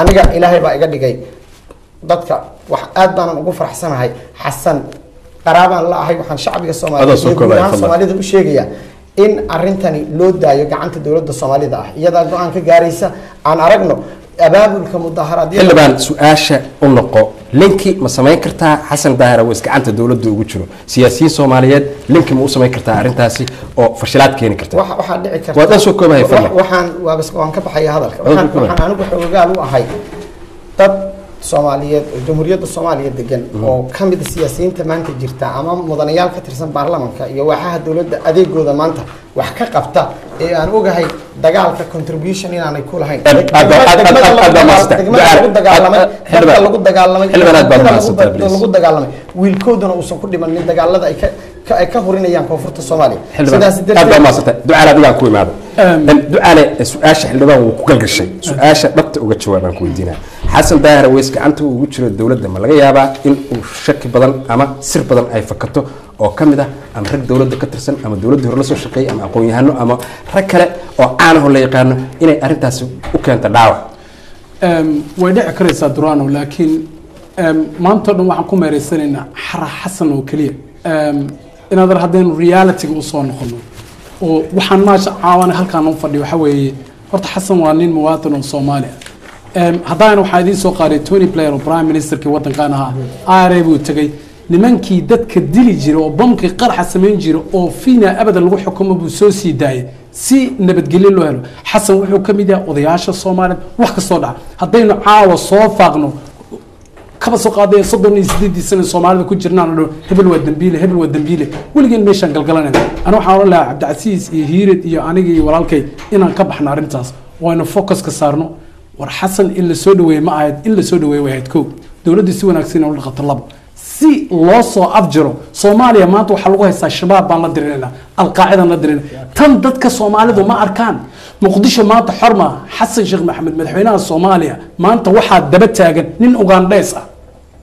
aniga ilaahay baa iga dhigay dadka wax aad baanan ugu faraxsanahay xasan qaraabaan la ahay waxaan shacbiga Adoo soomaaliyeed soo iyo guud koobaya, ahaan fadlan. soomaalida u sheegaya in arintani loo daayo gacanta dowladda soomaalida ah iyadaa go-aan ka gaaraysa aan aragno abaabulka mudaharaadyada xildhibaan su-aasha u noqo linki ma samayn kartaa xasan daahir aweys gacanta dowladda ugu jiro siyaasiyiin soomaaliyeed linki ma u samayn kartaa arrintaasi oo fashilaad keeni karta Waxa- waxaa dhici karta Waa dhan soo koobaya, wa- fadlan. waxaan waa bas waan ka baxaya hadalka Waa waxaan soo koobaya. waxaan anigu xoogaal u ahay dad soomaaliyeed oo jamhuuriyadda soomaaliya degan oo ka mid a siyaasiyiinta maanta jirta ama mudanayaal ka tirsan baarlamanka iyo waaxaha dowladda adeegooda maanta wax ka qabta ee aan ogahay dagaalka contribution inaanay ku lahayn Aad- aad- aad- aad- Degmada aad- lagu aad baa dagaal- mahadsan. degmada Ducaale, lagu dagaalamay aad- aad- dadka xildhibaan. lagu dagaalamay Xildhibaan aad baad dadka lagu mahadsantahay, da- please. lagu dagaalamay wiilkooduna uusan ku dhimanin dagaalada ay ka ka- ay ka hurinayaan koonfurta soomaaliya xildhibaan sidaas aad baa darteed mahadsantay ducaale adigaan ku imaado ducaale su-aasha xildhibaan wuu ku galgashay su-aasha dhabta uga jawaabaan ku weydiinaa xasan daahir aweys gacanta uu ugu jiro dowladda ma laga yaabaa in uu shaki badan ama sir badan ay fakato oo ka mid ah ama rag dowladda ka tirsan ama dowladdii hore la soo shaqeeyay ama aqoon-yahano ama rag kale oo caanaho la yaqaano inay arrintaasi u keento dhaawac Em, way dhici karaysaa durano laakiin em, maanta o dhan waxaan ku meereysanaynaa xara xasan oo keliya Em, inaad haddaynu realityga usoo noqono oo waxaan maasha caawana halkaan u fadhiyo waxa weeye horta xasan waa nin muwaadin oo soomaali ah Em, haddana waxaa idiin soo qaaday tony blair oo prime ministerkii waddankan ahaa ira buu tegey nimankii dadka dili jiray oo bamkii qaraxa samayn jiray oo fiina abadan lagu xukumo buu soo sii daayay si nabadgelyo loo helo xasan wuxuu ka mid yahay odayaasha soomaaliyeed wax kastoo dhaca haddaynu caawa soo faaqno kaba soo qaadaya soddon iyo sideedii sano soomaalida ku jirnaan oo hebel waa dambiile hebel waa dambiile weligeen meeshaan galgalanayna ana waxaan oran lahaa cabdicasiis iyo hiirid iyo aniga iyo walaalkay inaan ka baxno arrintaas waynu focus ka saarno war xasan in la soo dhaweeye ma ahayd in la soo dhaweeye way ahayd kow dowladda si wanaagsan inay u dhaqato labo si loo soo afjiro soomaaliya maanta waxaa lagu haystaa shabaab baan la dirinaynaa alqaacidaan la dirinayna tan dadka soomaalidu ma arkaan muqdisho maanta xorma xasan sheekh maxamed madaxweynaha soomaaliya maanta waxaa daba taagan nin ugandheys ah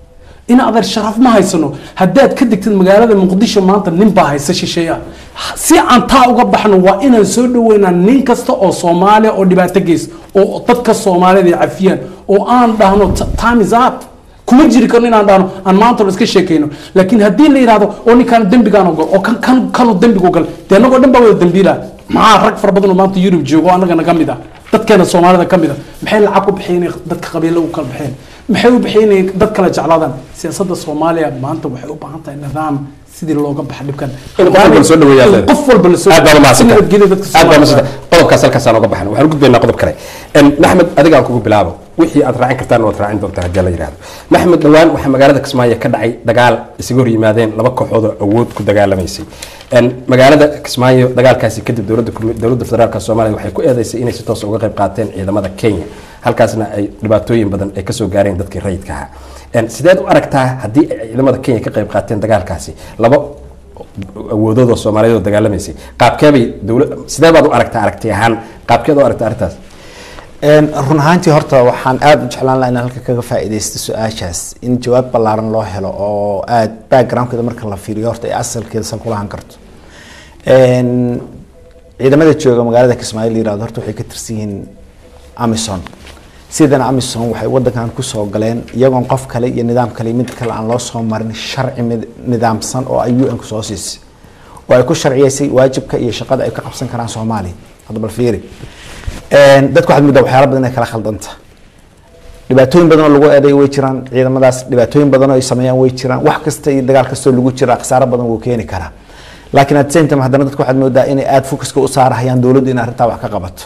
in adeer sharaf ma haysano haddaad ka degtid magaalada muqdisho maanta nin baa haysa shisheeya si aan taa uga baxno waa inaan soo dhaweynaa nin kasta oo soomaaliya oo dhibaato geys oo dadka soomaalida ay cafiyaan oo aan dhahno "T- time is up kuma jiri karno inaan dhahno aan maanta iska sheekayno laakiin haddii la yidhahdo oo ninkaan dembigaan ogol oo kan kan kanu dembigu gal dee annagoo dhan baa wada dembiila maxaa rag fara badan oo maanta yurub joogo oo annagana ka mid ah dadkeena soomaalida ka mid ah maxay lacag ku bixiyeen dadka qabiilo u kala baxeen maxay u bixiyeen dad kala jeclaadaan siyaasadda soomaaliya maanta waxay u baahan tahay nidaam sidii looga baxa dhibkan In qof walba la soo dhaweeyo aad In qof walba la soo aad baa si mahadsantahay. nabadgelyo dadka aad baa Soomaaliya. mahadsantahay. qodobkaas halkaasaan oga baxna waxaan u gudbaynaa qodob kale En, maxmed adigaan kugu bilaabo wixii aad raacin kartaan waad raacin doontaa haddii la yidhahdo maxmed dhowaan waxaa magaalada kismaayo ka dhacay dagaal isaga hor yimaadeen laba kooxood oo awood ku dagaalamaysay En, magaalada kismaayo dagaalkaasi kadib dowladda kumi- dowladda federaalka soomaaliya waxay ku eedeysay inay si toos uga qayb qaateen ciidamada kenya halkaasna ay dhibaatooyin badan ay kasoo gaareen dadkii rayidka ahaa En, sideed u aragtaa haddii ay ciidamada kenya ka qayb qaateen dagaalkaasi laba awoodooda soomaaliyeed oo dagaalamaysay qaabkeebay dowla sidee baad u aragtaa aragti ahaan qaabkeed u aragtaa arrintaas Een, run ahaantii horta waxaan aada u jeclaan lahaa inaan halka kaga faa'iidaysto su-aashaas in jawaab ballaaran loo helo oo aada backgroundkeeda marka la fiiriyo horta ay asalkeeda san kulahan karto Een, ciidamada jooga magaalada kismaayo la yirahdo horta waxay ka tirsan yihiin amison sidana amison waxay wadankan kusoo galeen iyagoon qof kale iyo nidaam kale iyo mid kale aan loo soo marin sharci mid- nidaamsan oo ay un kusoo siisay oo ay ku sharciyeysay waajibka iyo shaqada ay ka qabsan karaan soomaaliya hadda bal fiiri Een, dadku waxaad moodaa waxyaala badan inay kala khaldanta dhibaatooyin badan oo lagu eeday way jiraan ciidamadaas dhibaatooyin badan oo ay sameeyaan way jiraan wax kasta iyo dagaal kastoo lagu jira khasaaro badan wuu keeni karaa laakiin at the same time haddana dadku waxaad moodaa inay aada focuska u saarahayaan dowladdu in arrintaa wax ka qabato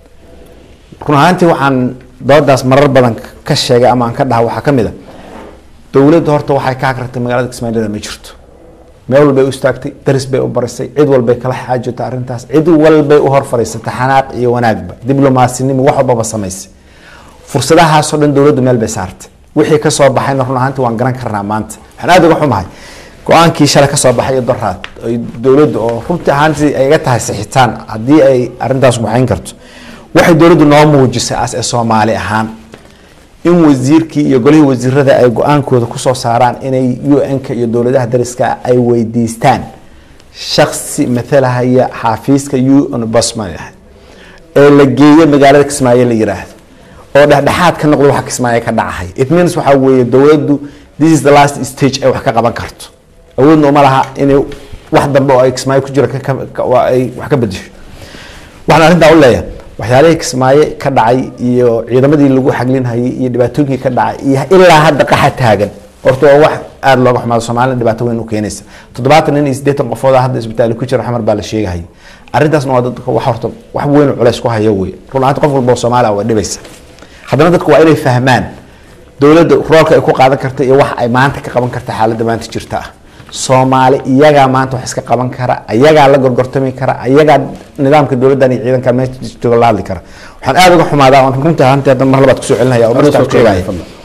run ahaantii waxaan doodaas marar badan ka sheegay ama aan ka dhaha waxaa ka mid a dowladdu horta waxay ka hagratay magaalada kismaayilada ma jirto meel walbay u istaagtay daris bay u barisay cid walbay kala xaajotay arrintaas cid walbay u hor fariisatay xanaaq iyo wanaagba diblomasinimo wax walbaba samaysay fursadahaasoo dhan dowladdu meel bay saartay wixii ka soo baxayna run ahaantii waan garan karnaa maanta waxaan aada uga xumahay go-aankii shalay ka soo baxay iyo doraad ay dowladdu oo runtii ahaantii ay iga tahay sixitaan haddii ay arrintaas waxayn karto waxay dowladdu noo muujisay as ee soomaali ahaan in wasiirkii iyo golihii wasiirada ay go-aankooda kusoo saaraan inay un-ka iyo dowladaha dariska ay weydiistaan shaksi matalahaya xaafiiska un bosman ah ee la geeyo magaalada kismaayo la yiraahdo oo dhexdhexaad ka noqdo waxa kismaayo ka dhacahay it means waxaa weeye dowladdu this is the last stage ay wax ka qaban karto awoodna uma laha inay wax dambe oo ay kismaayo ku jira ka- ka- ka- waa ay wax ka bedesho waxaan arrintaa u leeyahay waxyaalihii kismaayo ka dhacay iyo ciidamadii lagu xaglinhayay iyo dhibaatooyinkii ka dhacay iyo ilaa hadda qaxa taagan horta waa wax aada looga xumaado soomaalina dhibaato weyn u keenaysa toddobaatan nin iyo siddeetan qofood ah hadda isbitaali ku jira xamar baa la sheegahayay arrintaasna waa dadka wax horta wax weyn oo culays ku haya wey run ahaanti qof walba oo soomaali ah waa dhibaysa haddana dadku waa inay fahmaan dowladda roolka ay ku qaadan karta iyo wax ay maanta ka qaban karta xaaladda maanta jirta ah soomaali iyagaa maanta wax iska qaban kara iyagaa la gorgortami kara iyagaa nidaamka dowladdan iyo ciidankan meesha jooga la hadli kara waxaan aada uga xumaadaa oon runtii ahaantii hadda mar labaad kusoo celinaya oo markaa sheegaya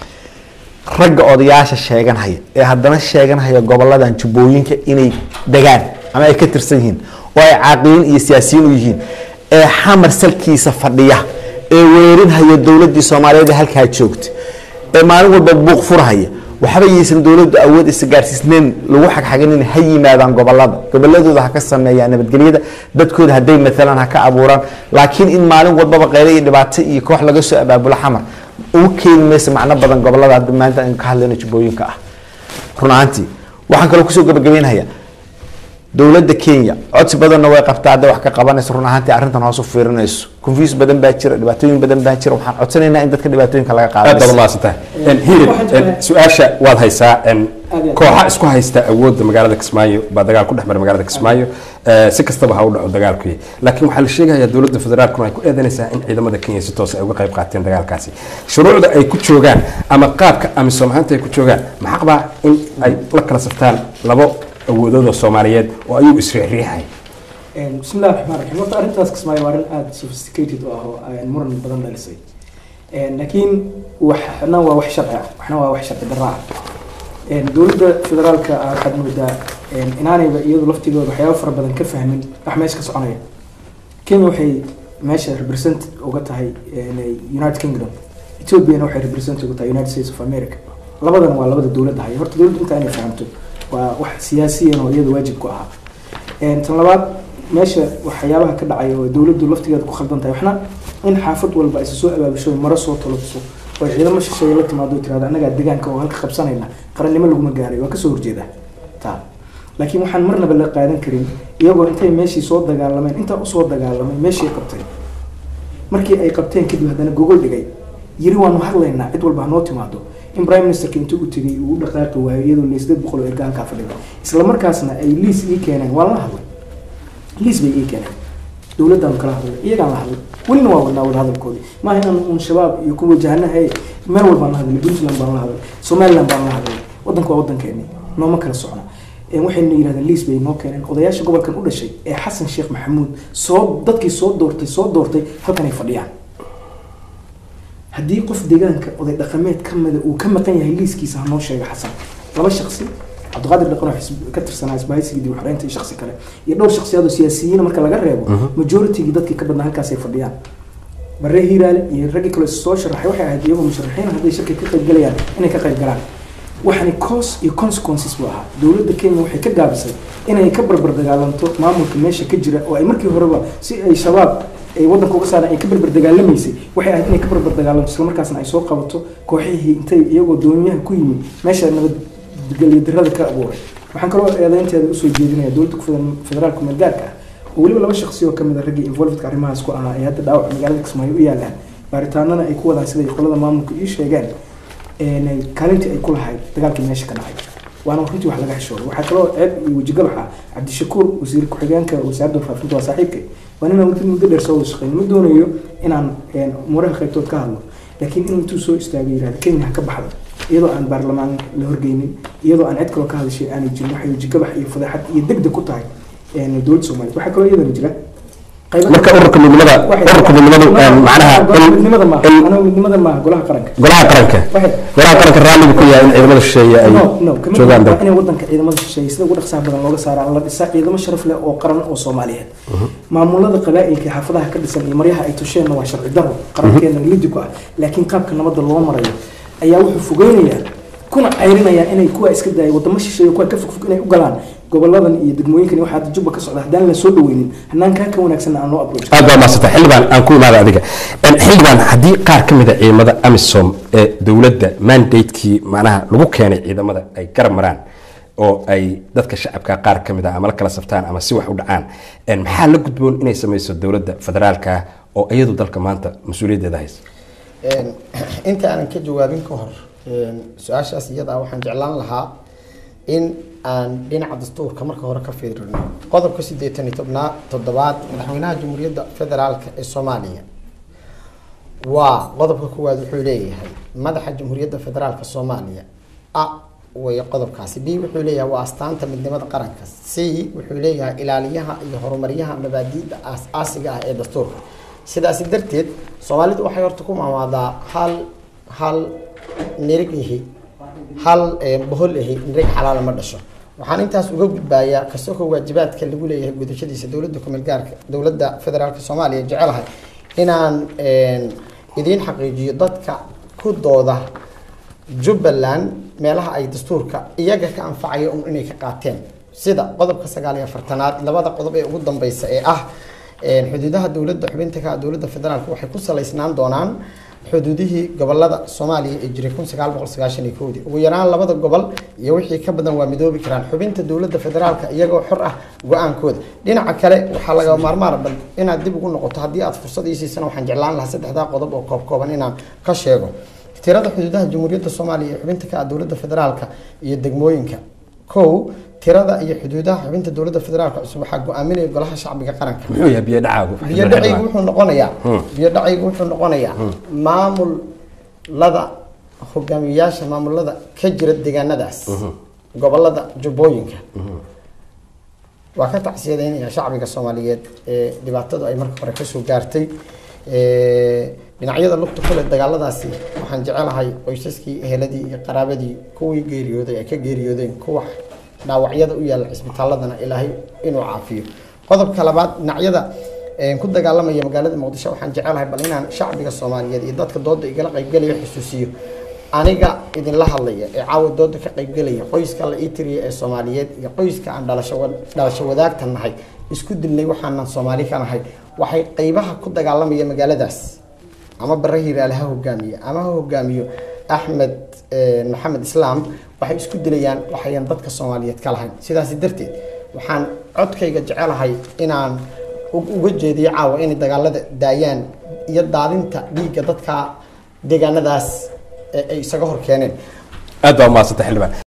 ragga odayaasha sheeganhaya ee haddana sheeganhaya goboladan jubbooyinka inay degaan ama ay ka tirsan yihiin oo ay caaqiyiin iyo siyaasiyiin u yihiin ee xamar salkiisa fadhiya ee weerinhaya dowladdii soomaaliyeed ee halkaa joogta ee maalin walba buuq furhaya waxba yaysan dowladdu awood isa gaarsiisneyn lagu xagxaganin ha yimaadaan gobolada goboladooda ha ka sameeyaan nabadgelyada dadkooda hadday maalan ha ka abuuraan laakiin in maalin walbaba qeylo iyo dhibaato iyo koox laga soo abaabulo xamar ugu keeni maysa macno badan gobolada hadda maanta aynu ka hadlayno jubbooyinka ah run ahaantii waxaan kaloo kusoo gabagabeynhayaa dowladda kenya codsi badanna way qabtaa hadday wax ka qabanayso run ahaantii arrintan hoos u fiirinayso confuse badan baa jira dhibaatooyin badan baa jira waxaan codsanaynaa in dadka dhibaatooyinka laga aad baad qaado umahadsantahay hirid su-aasha waad haysaa en, Aad iyo aad. kooxa isku haysta awoodda magaalada kismaayo baa dagaal ku dhex mara magaalada kismaayo Eh, si kastaba ha u dhaco dagaalku laakiin waxaa la sheegayaa dowladda federaalkuna ay ku eedanaysaa in ciidamada kenya si toos ay uga qayb qaateen dagaalkaasi shuruucda ay ku joogaan ama qaabka amisom ahaanta ay ku joogaan maxaq baa in ay la kala saftaan labo awoodood oo soomaaliyeed oo ayuu isriixriixay بسم الله الرحمن الرحيم horta arrintaas kismaayo waa arrin aada sophisticated u ah oo aan muran badan dhalisay laakiin waxna waa wax sharci ah waxna waa wax sharci darra ah dowladda federaalka ah waxaad moodaa inaanayba iyadu laftigooda waxyaabo fara badan ka fahmin wax meesha ka soconaya kenya waxay meesha represent uga tahay united kingdom ethiopiana waxay represent uga tahay united states of america labadana waa labada dowladda haya horta dowladda inta inay fahamto waa wax siyaasiyan oo iyada waajib ku ahaa tan labaad meesha waxyaabaha ka dhacaya oo dowladdu laftigeeda ku khaldan tahay waxna in xaafad walba ay soo abaabusho maro soo toloso oo ciidamo shisheeye la timaado tirahdo annagaa deegaanka oo halka qabsanayna qarannimo laguma gaaray waa kasoo horjeeda taa laakiin waxaan marnaba la qaadan karin iyagoo intay meeshii soo dagaalameen intaa usoo dagaalamay meeshii ay qabteen markii ay qabteen kadib haddana gogol dhigay yiri waanu hadlaynaa cid walba hanoo timaado in prime ministerka intuu u tegay uu u dhaqaaqi waayo iyadoo le sideed boqol oo erga halkaa fadhida isla markaasna ay liis ii keeneen waa la hadlay liis bay ii keeneen dowladdaanu kala hadlay iyagaan la hadlay welina waa wadnaa wada hadalkoodii maaha inaan uun shabaab iyo ku wajahanahay meel walbaan la hadlay puntland baan la hadlay somaliland baan la hadlay waddanka waa waddankeeni nooma kala socna waxayna yidhahdeen liis bay noo keeneen odayaasha gobolkan u dhashay ee xasan sheekh maxamuud soo dadkii soo doortay soo doortay halkan ay fadhiyaan haddii qof deegaanka oday dhaqameed ka mida uu ka maqan yahay liiskiisa hanoo sheega xasan laba shaksi cabdiqaadir dhaqan oo xisb- ka tirsanaa isbahaysigii dib u xoreynta iyo shaksi kale iyo dhowr shaksiyaad oo siyaasiyiina marka laga reebo majoritigii dadkii ka badnaa halkaasay fadhiyaan bare hiiraale iyo raggii kale soo sharaxay waxay ahayd iyagoo musharaxiin hadday shirka ka qayb galayaan inay ka qayb galaan waxani cause iyo consequences buu ahaa dowladda kenya waxay ka gaabisay inay ka barbar dagaalanto maamulka meesha ka jira oo ay markii horeba si ay shabaab ay waddanka uga saaraan ay ka barbar dagaalamaysay waxay ahayd inay ka barbar dagaalanto islamarkaasna ay soo qabato kooxihii intay iyagoo dooniyaha ku yimid meesha nabadgelyo darrada ka abuuray waxaan kaloo eedeynteeda usoo jeedinaya dowladda ku- federaalka meelgaarka ah oo weliba laba shaksi oo kamid a raggii involvedka arrimahaas ku ahaa ee hadda dhaawac magaalada kismaayo u yaalaan baaritaanana ay ku wadaan siday qolada maamulka ii sheegeen een kaalintii ay ku lahayd dagaalkii meesha ka dhacay waana runtii wax laga xishooday waxaa kaloo ceeb iyo wejigabax ah cabdishakuur wasiir ku-xigeenka wasaaradda warfaafinta waa saaxiibkay waa ninaan weli muddo dheer soo wada shaqeyn ma doonayo inaan een, umuuraha qaybtood ka hadlo laakiin inuu intuu soo istaagay yihahda kenya ha ka baxdo iyadoo aan baarlamaan la horgeynin iyadoo aan cid kaloo ka hadashay aanay jirin waxay wejigabax iyo fadeexad iyo degdeg ku tahay een, dowladda soomaaliya waxaa kaloo iyadana jira qaybo- marka ururka midnimada Waxay- ururka midnimadu een, macnaha golaha in- midnimada maaha in anoo midnimada maaha golaha qaranka golaha qaranka Waxay- golaha qaranka raalliga ku yahay in ciidamada shisheeye ay no no kamid joogaan waa dalka inay wadanka ciidamada shisheeye sida ugu dhaqsaha badan looga saara la dhisaa ciidamo sharaf leh oo qaran oo soomaaliyeed maamulada qabaa'ilka ee xaafadaha ka dhisan iyo maryaha ay tusheenna waa sharci daro qarankeena lidi ku ah laakiin qaabka nabadda loo marayo ayaa wuxuu fogeynayaa kuna cayrinayaan inay kuwa iska daaya wadamo shisheeye kuwa ka fogfog inay u galaan goboladan iyo degmooyinkan iyo waxaa jubba ka socda haddaan la soo dhaweynin hanaan kaa ka wanaagsanna aan loo approach aad baa maasanta xildhibaan aan ku imaada adiga xildhibaan haddii qaar ka mid a ciidamada amisom ee dowladda mandatekii macnaha lagu keenay ciidamada ay garab maraan oo ay dadka shacabka qaar ka mid a ama la kala saftaan ama si wax u dhacaan maxaa la gudboon inay sameyso dowladda federaalka oo iyadu dalka maanta mas-uuliyaddeeda haysa inta aanan ka jawaabin ka hor su-aashaas iyadaa waxaan jeclaan lahaa in aan dhinaca dastuurka marka hore ka fiirino qodobka siddeetan iyo tobnaa toddobaad madaxweynaha jamhuuriyadda federaalka ee soomaaliya waa qodobka koowaad wuxuu leeyahay madaxa jamhuuriyadda federaalka soomaaliya a way qodobkaasi b wuxuu leeyahay waa astaanta midnimada qaranka c wuxuu leeyahay ilaaliyaha iyo horumaryaha mabaadi'da aas-aasiga ah ee dastuurka sidaasi darteed soomaalidu waxay horta ku maamaadaa hal hal nirig ihi hal bohol ihi nirig xalaala ma dhasho waxaan intaas uga gudbaayaa kasoko waajibaadka lagu leeyahay gudashadiisa dowladda kumeel gaarka dowladda federaalka soomaaliya jecelahay inaan idiin xaqiijiyo dadka ku dooda jubbaland meelaha ay dastuurka iyaga ka anfacayo un inay ka qaateen sida qodobka sagaal iyo afartanaad labada qodob ee ugu dambeysa ee ah xuduudaha dowladda xubinta ka dowladda federaalk waxay ku salaysnaan doonaan xuduudihii gobolada soomaaliya ee jiray kun sagaal boqol sagaashan iyo kowdii ugu yaraan labada gobol iyo wixii ka badan waa midoobi karaan xubinta dowladda federaalka iyagoo xor ah go-aankooda dhinaca kale waxaa laga maarmaan bal inaad dib ugu noqoto haddii aad fursad ii siisana waxaan jeclaan lahaa saddexdaa qodob oo koob kooban inaan ka sheego tirada xuduudaha jamhuuriyadda soomaaliya ee xubinta ka ah dowladda federaalka iyo degmooyinka kow tirada iyo xuduudaha xubinta dowladda federaalka cusub waxaa go-aaminaya golaha shacbiga qaranka muxuu yahay biyo dhacaagu biyo dhacaygu wuxuu noqonayaa biyo dhacaygu wuxuu noqonayaa maamulada hogaamiyayaasha maamulada ka jira deegaanadaas gobolada jubbooyinka waa ka tacsiyadeynaya shacbiga soomaaliyeed ee dhibaatadu ay marka hore kasoo gaartay dhinacyada lugta kule dagaaladaasi waxaan jecelahay qoysaskii eheladii iyo qaraabadii kuwii geeriyooday ay ka geeriyoodeen kuwa dhaawacyada u yaalla cisbitaaladana ilaahay inuu caafiyo qodobka labaad dhinacyada ku dagaalamaya magaalada muqdisho waxaan jecelahay bal inaan shacbiga soomaaliyeed iyo dadka dooda igala qaybgelaya xusuusiyo aniga idinla hadlaya ee caawa dooda ka qaybgelaya qoyska la ii tiriya ee soomaaliyeed iyo qoyska aan dhalasho dhalasho wadaagta nahay isku dilnay waxaanan soomaali ka nahay waxay qeybaha ku dagaalamaya magaaladaas ama bare hiraale ha hogaamiye ama ha hogaamiyo axmed maxamed islaam waxay isku dilayaan waxayan dadka soomaaliyeed ka lahayn sidaasi darteed waxaan codkayga jecelahay inaan uga jeediyo caawa inay dagaalada daayaan iyo daadinta dhiigga dadka deegaanadaas ay isaga hor keeneen aad baa umahadsanta xildhibaan